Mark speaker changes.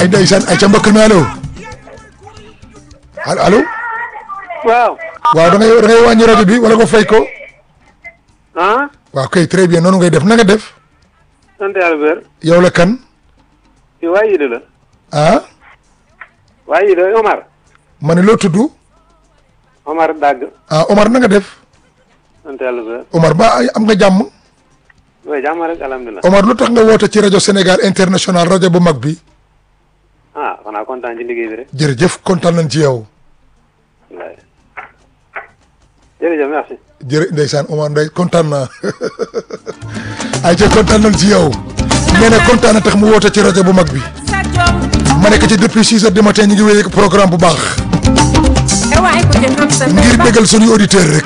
Speaker 1: ay ndeysaan ay ca mbokk mi allo allo allo
Speaker 2: waaw.
Speaker 1: waaw da ngay da ngay wàññi rajo bi wala nga fay ko
Speaker 2: ah.
Speaker 1: waaw kay très bien noonu ngay def na nga def
Speaker 2: sant yàlla bu wér.
Speaker 1: yow la kan
Speaker 2: kii waa Yida la.
Speaker 1: ah
Speaker 2: waa Yida Omar.
Speaker 1: ma ne loo tudd
Speaker 2: Omar Dagg.
Speaker 1: ah Omar na nga def
Speaker 2: sant yàlla bu wér.
Speaker 1: Omar ba ay- am nga jàmm
Speaker 2: waaye jàmm rek alhamdulilah.
Speaker 1: Omar lu tax nga woote ci rajo Sénégal international rajo bu mag bi
Speaker 2: ah xanaa kontaan ci liggéey bi rek.
Speaker 1: jërëjëf kontaan nañ ci yow
Speaker 2: wallaay. jërëjëf merci.
Speaker 1: jërë ndeysaan Omar ndey kontaan naa ay ca kontaan nañ ci yow nee na kontaan na tax mu woote ci rajo bu mag bi ma nekk ci depuis six heures du matin ñu ngi wéy ak programme bu baax ngir bégal suñuy auditeurs rek